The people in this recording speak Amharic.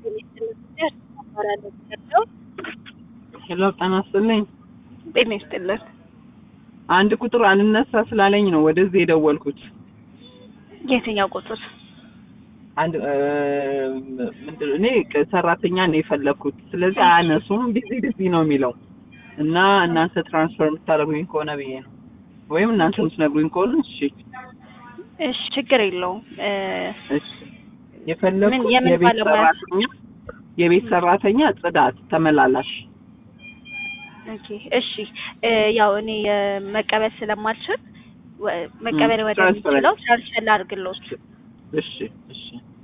ሄሎ ጤና ይስጥልኝ። ጤና ይስጥልን። አንድ ቁጥር አልነሳ ስላለኝ ነው ወደዚህ የደወልኩት። የትኛው ቁጥር? አንድ ምንድን እኔ ሰራተኛ ነው የፈለግኩት። ስለዚህ አያነሱም፣ ቢዚ ቢዚ ነው የሚለው እና እናንተ ትራንስፈር የምታደርጉኝ ከሆነ ብዬ ነው ወይም እናንተ የምትነግሩኝ ከሆነ እሺ። እሺ ችግር የለውም። እ፣ እሺ የፈለግኩት ምን- የምን የቤት ባለሙያ? ሰራተኛ የቤት ሰራተኛ ጽዳት ተመላላሽ ኦኬ እሺ እ፣ ያው እኔ እ፣ መቀበል ስለማልችል ወ- መቀበል ም፣ ወደሚችለው ትራንስፈር ትራንስፈር ላድርግልዎት። እሺ እሺ